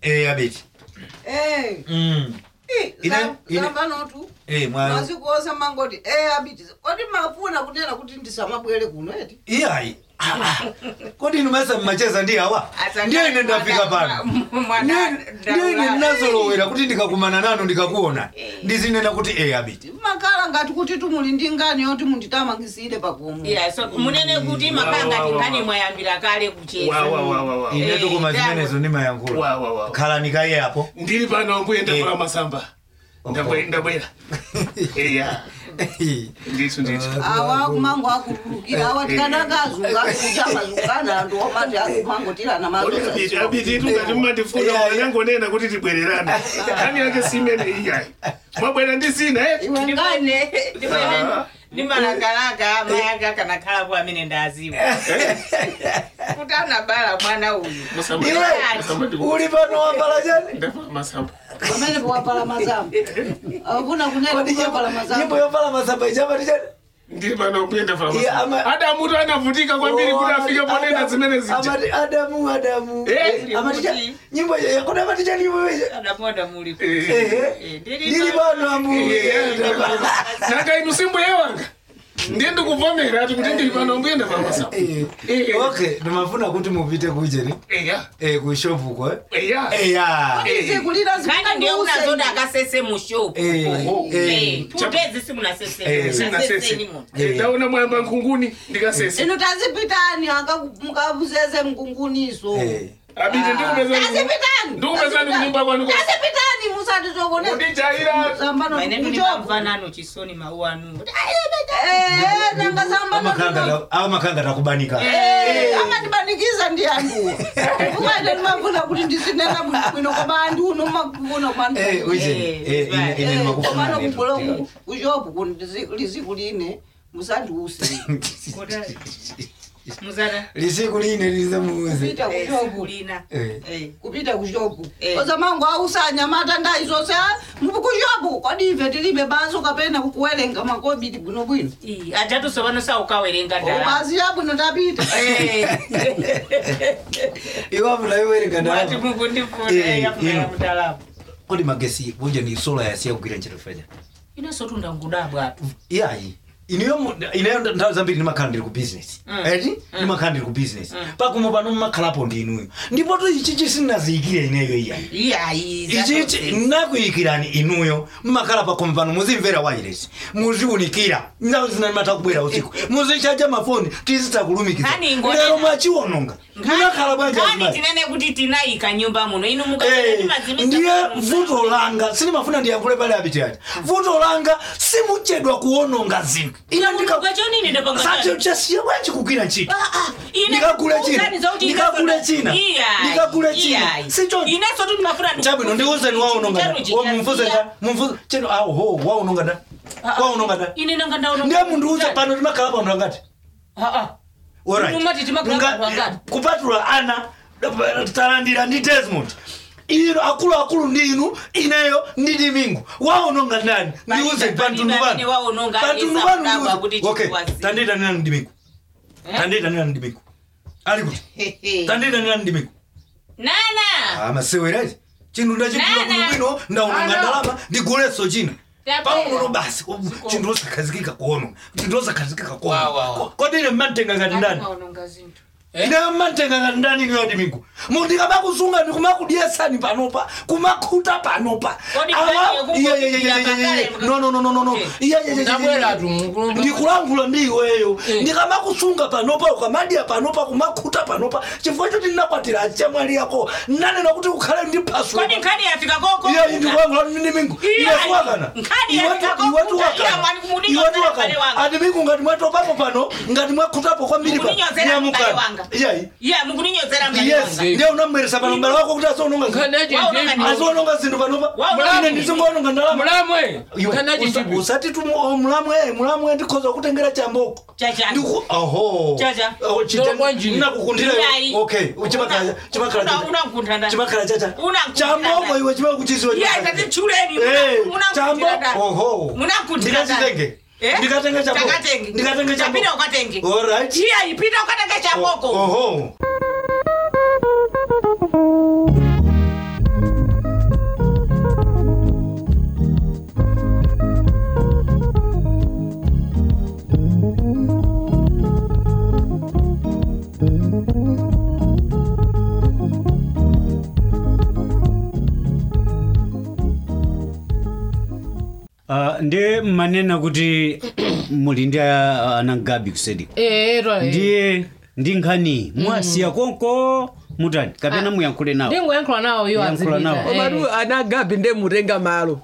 eh abeti Eh. mm Eh, Ine- za- ine- zamba notu eh mwa mazikuosa mangoti eh abiti kodi mafuna kunena kuti ndisamabwere kuno eti iyayi Ah, ah. kodi inu masa mmacheza ndi awa Asa ndiye ine mwana- ndafika pano mwana- Ndiye- ndiye ine ndaula. ndinazolowera kuti ndikakumana nanu ndikakuona ndizinena kuti eh abeti makhala ngati kuti tumuli ndi ngani yoti munditamangisire pakomo Yeah, so munene kuti makanga Wa, wa, wa, tingani wa. mwayambira kale kucheza Wa, wa, wa, wa, wa. ine Eh, tukuma ndawo. zimenezo ndimayankhula Wa, wa, wa. khala nikaye apo ndili pano mbuye ndavula Eh. masamba Ndabwe- ndabwera eya ndithu ndithu awa kumango akululukira awa tikanakazunga kuchamazungana anthu omati akumangotirana abiti abiti tungati mmandifuna Yeah, yeah. anangonena kuti tibwererane kani yake simene iyayi mwabwera ndi zina eh? iwe ngani ndimalagalaga mayanga kanakhalapo amene ndaziwa kuti anabala mwana uyu Masamba- iwe masamba ndi- uli pano wambala chani ndavula masamba pamene powapala mazamba akufuna kunena kodi kuwapala nyimbo mazamba yovala masamba ichapati chani ndili pano mbuye ndavula Yeah, masamba ama- adamutu anavutika kwambiri kuti afike ponena Adamu- zimene zija amati adamu adamu Eh, amati cha- kuti- nyimbo yakuda amati chani nyimbo ichi adamoda muli Eh. ehe ndili pano ambuye nanga inu simbuye wanga ndiye ndikuvomera ati kuti ndili pano mbuye ndavula masamba Eh, Eh. okay ndimafuna kuti mupite kucheri eya eh, kushopuko eh? eya eya zikulira kani ndiye unazoda akasese mushopu Eh, Oh, eh, tutezi Eh, simunaseseni sinasese muno Eh. ndaona mwamba nkunguni ndikasese inu tazipitani mukabuzeze mkunguniso eh. abiti ndikupezani tazipitani ndikupezani kunyumba kwanu kwa- tazipitani musati zokoneza kundijaira sambano maine kuchopo ndinamvanano chisoni mau anu eh nanga sambano Amakanga- amakanga takubanika Eh, amatibanikiza ndi anduwo umaite ndimafuna kuti ndisinena bwino koma andu uno makufuna Eh, uche, Eh, eh, ine- ine komano ndimakufuna kubulo netu. kuchopo liziku line musandiuse muzana lisiku line lizamuuze kupita kuchopo kulina Eh. kupita kuchopo Eh. oza mangu ausanyamata ndayi zonse kuchopo kodi ife tilibe banso kapena kukuwerenga makobiti bwinobwino ajatusovano saukawerenga ndalama bazi yabwino tapita iwavula iwerenga mwati ndalama mukundifuna Eh, yafuna ino. ya mtalama kodi magesi kunja ni sola yasiya kugwira ntchito fanya inesotunda ngudabwatu iyayi iniyo mu- ineyo nthawi zambiri ndimakhala ndili ku business Mm. eti ndimakhala ndili ku business Mm. pakumo pano mmakhalapo ndi inuyo ndipo to ichichi sinnaziyikire ineyo iyayi iyayi ichichi nakuyikirani inuyo mmakhala pakomo pano muzimvera wireless muziunikira nthawi zina ndimatha kubwera usiku muzichaja mafoni tizitakulumikira Nkhani ingone- lero mwachiwononga munakhala bwanji kani azimayi? tinene kuti tinayika nyumba muno inu Eh, ndiye vuto langa sinimafuna ndiyankhule pale abitiyati vuto langa simuchedwa kuwononga zinthu ine chonini chasiya bwanji kugwira ntchito Ine Ndikagule china. kukuuzani zauti Ndikagule ineso- china. Iyayi, Ndikagule china. iyayi. Sicho- ineso tu ndimafuna ndi- chabwino ndiuzeni waunonga Chanu chichaziya. mumvuzeni mumvuze chino aho waunonga da Ah, ah. waunonga da ine nanga ndaona ndiye munthu uza pano timakhala pano angati Ah, ah. Alright. Mumati timakhala Nga- pano angati? kupatula ana talandira ndi desmond ino akuluakulu ndi inu ineyo ndi dimingu waunonga ndani ndiuze Palibe pantundu amene panu waunonga pantundu alisa panu kudabwa kuti ndiuze okay chikuwaziya. tanditanirani dimingu Eh? tanditanirani dimingu ali kuti tanditanirani dimingu nana amasewerazi chinthu ndachigula Nana. bwinobwino ndaunonga Ano. ndalama ndiguleso china Tabela. paunono basi chinthu osakhazikika kuononga chinthu osakhazikika Wa, wa, wa. kuononga kodine mmantenga ngati ndani waunonga zinthu ine mmantenga ngati ndani niyo dimingu mundikamakusunga ndikumakudyesani panopa kumakhuta panopa Kodi Awa- kwani Iye, yekuko- iye, iye, iye, iye, iye. yakakale- no no no no no no Okay. Iye, iye, iye, iye, ndabwera iye. tu mukulumba ndikulankhula ndi iweyo Eh. ndikamakusunga panopa ukamadya panopa kumakhuta panopa chifukwa choti ndinakwatira achamwali yako nanena kuti ukhale ndi phasula kodi nkhani yafika koko iya ndikulankhula ndi mingu Iya, iwetuwakana nkhani yafika kokuta, iya, mwani kumudinyozera mbale wanga. ati mingu ngati mwatopapo pano ngati mwakhutapo kwambiri pa- Mukuninyozera mbale nyamukani. wanga. iyayi iya mukuninyozera mbale yes wanga ndiye unambweresa pano mbale wako kuti asononga nkanachi Waunonga ndipo asononga zinthu panopa Waunonga ine ndi- ndizingononga ndalama mulamwe Iwe, nkanachi usa- ndipo usati tu mu- mulamwe mulamwe ndikhoza kutengera chamboko Chachani. Ndiku- oho Chacha. Oh, chite- Ndolo bwanjini. nakukundira Iyayi. okay chimakhala chimakhala Una- chacha. unamkunda ndani? chimakhala chacha Unamkunda chamboko ndani? iwe chimakuchiziwa iya tatichuleni Eh, munamkundira chambo ndani? oho Munamkundira ndani? ndikachitenge Eh? ndikatenge chambo Takatenge. ndikatenge chambo Tapita ukatenge alright iya ipita ukatenge chamboko oho Ah, ndiye mmanena kuti muli ndi ah, anagabi kusedi Eh, ero eh. ndiye ndi nkhani mwasiya konko mutani kapena muyankhule nawo ndingoyankhula nawo yo Yankhula nawo. azipita komatu anagabi nde mutenga malo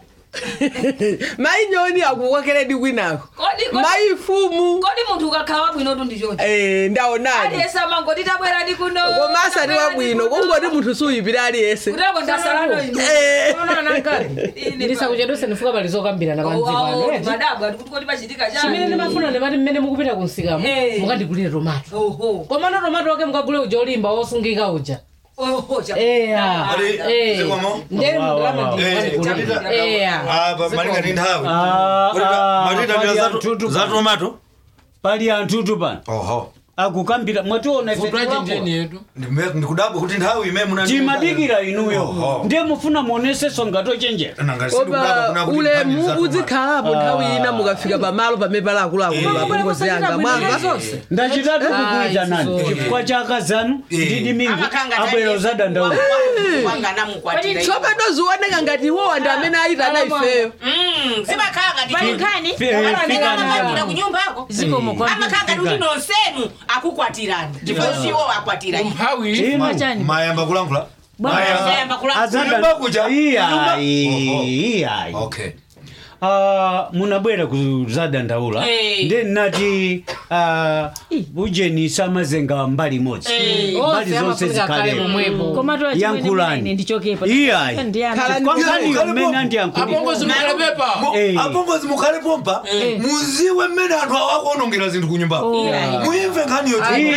mainyoni akukokeredi kwinako Kodi- kodi- maifumu kodi munthu ukakhala wabwinotu ndichoti eh, ndaonani aliyese amangoti tabwerani kuno koma asati wabwino kungoti munthu suyipira aliyese kutako ndasalano ino Eh. ndisakuchedwese ndifuka pali zokambirana panzipano madabwa kuti kodi pachitika chimene chani ndimafuna ndimati mmene mukupita kunsikamo Eh. mukandigulire tomato oho komano tomato wake mukagule uja olimba wosungika uja oho cha- eya Ati, Eh. zikomo? ndeni Wa, wa, wa. ndalama Eh, ndikukandigulira tapita. eya Ah, pa- malinga ndi nthawi Ah, Kuti ah, matita pali ndi za- anthutu za pano. tomato pali anthutu pano oho akukambira mwationa ife vutwaji tiwako. ndeni yetu Ndime- ndikudabwa kuti nthawi ime muna timadikira inuyo Oho. ndiye mufuna muoneseso ngatochenjera Nanga sindikudabwa kuna koma kuti ulemu nkhani za tomato. uzikhalapo nthawi ina mukafika pamalo pamene pali akuluakulu apongozi yanga mwamva ndachitatu kukuita Ah, nani izo. chifukwa cha akazanu Eh. ndi dimingu amakanga abwera zadandaula wanganamukwatira tsopano zioneka ngati iwowa ndi amene ayitana ifeyo zimakanga Fi- eh, fikani amakwatira ya. kunyumbako zikomo kwa amakanga kuti nonsenu akukwatirani chifukwa siwo akwatira ife. umphawi Inu, mayamba kulankhula Mayamba kula- azada- Kunyumba kuja? iyayi Oho. iyayi okay Ah, munabwera kuzadandaula Eh. ndi nati ah, ujeni samazenga mbali imodzi mbali zonse zikhalepo yankhulani iyayi Khalani- kwankhaniyo mmene andiyankhulira apongozi mukalepepa Eh. apongozi mukhale pompa muziwe mmene anthu akuonongera zinthu kunyumbako muyimve nkhaniyo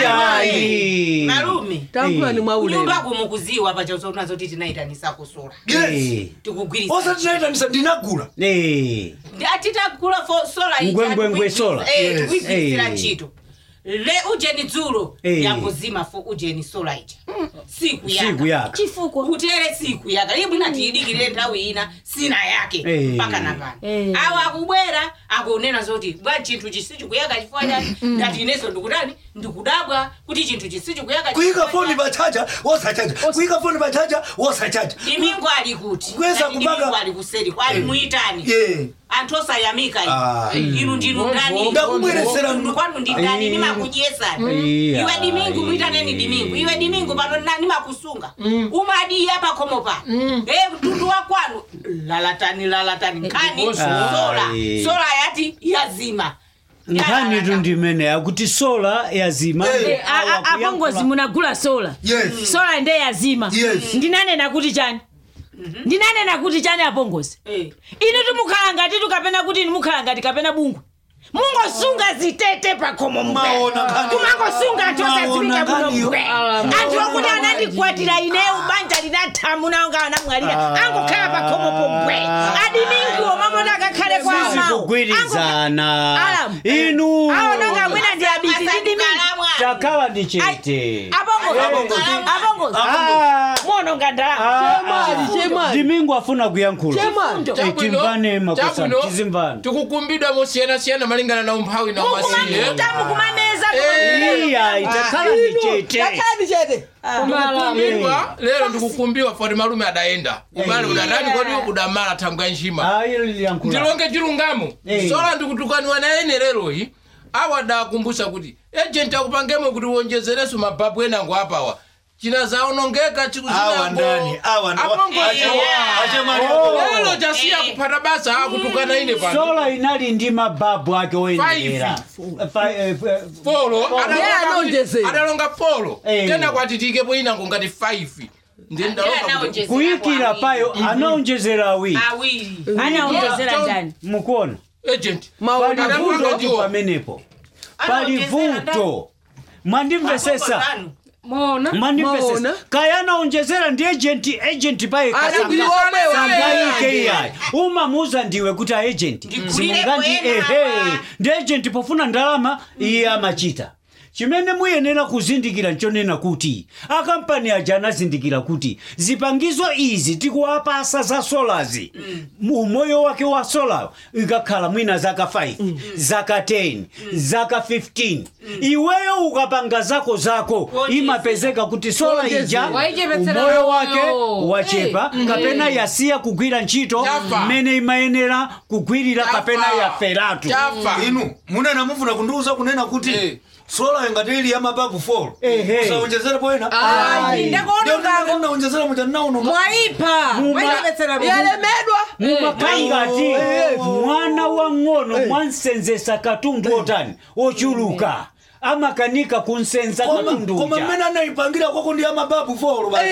iyayi malume tankhulani mwa ulemu kunyumbako mukuziwa pachazonazo ti tinaitanisa kusula Eh. tikugwirisa osatinayitanisa ndinagula Eh. atitakula fo sola ija, Ngwengwengwe tikuigwiritsa- sola. eh, Yes. tikuigwirisira Eh. ntchito le ujeni dzulo Eh. yakuzima fo ujeni sola ija siku siku yaka yaka kutere siku yaka iye bwina tiyidikire nthawi ina sina yake Eh. mpaka napano awo akubwera akunena zoti bwa chinthu chisichikuyaka chifukwa chani ndati ineso ndikutani ndikudabwa kuti chinthu chisichikuyaka kuyika foni pachaja wosachaja kuyika foni pachaja wosachaja dimingo ali kuti Kweza Ngati kubaga- dimingo ali kuseri ali muitani ye anthu osayamika Ah. inu inu ndinu ndani Ndakubweresera Inu kwanu ndi ndani nimakudyesani Iya. iwe dimingu muitaneni dimingu iwe dimingu pano na- nimakusunga umadiya pakhomo pano e mtundu wa kwanu lalatani lalatani nkhani Ndiposo. sola Ayi. sola yati yazima nkhani tu ndimene yakuti sola yazima Eh. awa kuyankhula- apongozi munagula sola yes sola nde yazima Yes. ndinanena kuti chani ndinanena kuti chani apongozi Eh. inu timukhala ngati tukapena kuti inu mukhala ngati kapena bungwe mungosunga zitete pakhomo Maona nkhani. kumangosunga anthu osadziwika Maona kuno nkhani. mbwe anthu okuti anandikwatira ineyo banja linathamu nawo nga anamwalira angokhala pakhomo pombwe adimingiwo mamoti akakhale kwa amawo sizikugwirizana Alamu. inu aononga mwina ndi abiti ndidimingi Kalamwa. takhala ndi chete apongozi apongozi Ah, muononga ndalama chemali chemali dimingu afuna kuyankhula chemali Eh, timvane makosa tizimvane tikukumbidwa mosiyanasiyana malingana na umphawi na umasiye mukumamuta mukumameza iya itakhala ndi chete takhani chete kumbidwa lero ndikukumbiwa foti malume adaenda ubale udatani kodi udamala thangwe ya njima ayiyankhula ndilonge chilungamo Eh. sola ndikutukaniwa na ene leroyi awa dakumbusa kuti ejenti akupangemo kuti uwonjezereso mababu enango apawa china zaonongeka chiku awa ndani awa ndani. Ache- ache mali yako. lero chasiya kuphata basa akutukana ine pano sola inali ndi mababu ake oyenera folo Yeah, adalonga anonjezera. kuti- adalonga folo Eh. tena kwatitikepo inango ngati 5 ndiye ndalonga kuti- kuyikira payo anaonjezera awiri awiri anaongezera Yeah, ndani mukuona agent maona pali Anakuanga vuto ndiwo. pamenepo pali Anaongezera vuto mwandimvesesa mona mwandimvesesa Maona. kaya anaonjezera ndi agent agent paye ali kuli kasanga omwewa sangaike iyayi umamuuza ndiwe kuti aagent Ndikulire simungandi kwena ehe apa. ndi agent pofuna ndalama iye amachita chimene muyenera kuzindikira nchonena kuti akampani aja anazindikira kuti zipangizo izi tikuwapasa za solazi umoyo wake wa sola ikakhala mwina zaka 5 zaka 10 zaka 15 iweyo ukapanga zako zako imapezeka kuti sola ija Waichepetsera umoyo wake moyo. wachepa kapena yasiya kugwira ntchito Chafa. mmene imayenera kugwirira Chafa. kapena yaferatu chafa inu munena mufuna kundiuza kunena kuti Eh. sola ingati ili ya mababu 4 Ehe. usaonjezere poena Ayi, ndakuonongako. naonjezera muja nauno mwaipa mwaichepetsera yalemedwa mumakangati mwana wang'ono mwansenzesa katundu otani ochuluka amakanika kunsenza katundu koma mmene anayipangira kwako ndi ya mababu 4 basi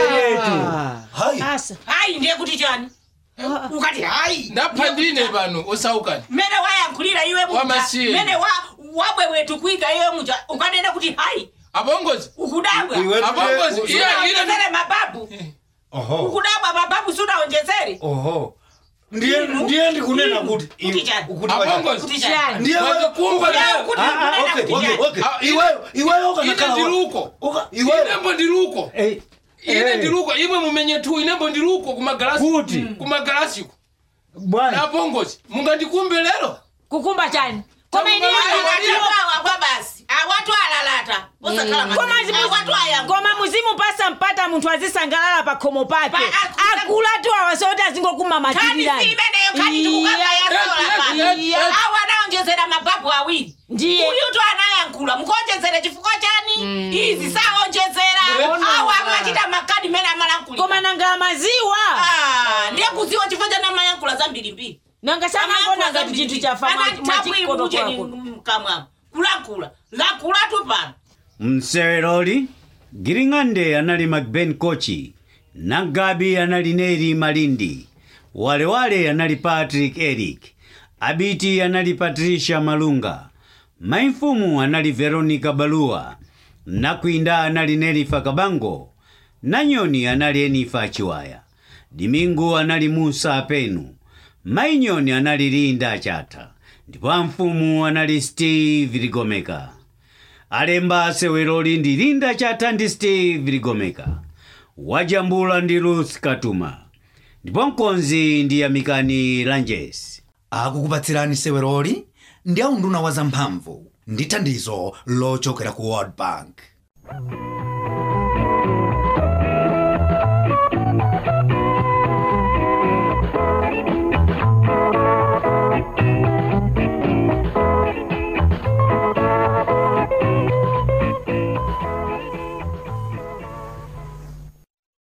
hayi asa hayi ndiye kuti chani ukati hayi ndapha ndine pano usaukani mmene wayankhulira iwe muja Wamasiye. mmene wa wabwewetu kuika iwe muja ukanena kuti hayi apongozi ukudabwa Iwe- apongozi Iwe- iya ile sunaonjezere mababu oho ukudabwa mababu sunaonjezere oho ndiye ndiye ndikunena kuti Kuti chani? kuti wacha- apongozi kuti chani ndiye wewe- wazikumba Ukudabwa leo kuti Ah, ah, ukunena okay, kuti okay, chani okay. Ah, Iweyo- iweyo ine ukanakhala wa- ndiluko Uka- iweyo- inembo ndiluko ine ndiluko imwe mumenye tu inembo ndiluko kumagalasi Kuti? kumagalasiku bwana napongozi mungandikumbe lero kukumba chani koma ini awatwawa basi awatu alalata usakhala koma awatu ayangu koma muzimupasa mpata munthu azisangalala pa khomo pake Pa- aku- akulatu awasoti azingokuma kani matirirani si imeneyo kani tikukamba yasola pano Iya. awo anaonjezera mababu awiri Ndiye. uyutu anayankhula mukonjezere chifukwa chani izi saonjezera awo amachita makadi mene amalankhulira koma nanga maziwa Ah, ndiye kuziwa chifukwa chani amayankhula zambirimbiri nanga sanangona ngati chinthu chafa mwachikoto kwako mkamwamo kulankhula lankhulatu pano mseweroli giring'ande anali macben kochi nagabi anali neri malindi walewale anali patrick eric abiti anali patricia malunga maimfumu anali veronica balua nakwinda anali nelifa kabango nanyoni anali enifa chiwaya dimingu anali musa penu mainyoni anali linda chata ndipo amfumu anali steve ligomeka alemba seweroli ndi linda chata ndi steve ligomeka wajambula ndi ruth katuma ndipo mkonzi ndi yamikani lanjes akukupatsirani seweroli ndi aunduna wa zamphamvu ndi thandizo lochokera ku world bank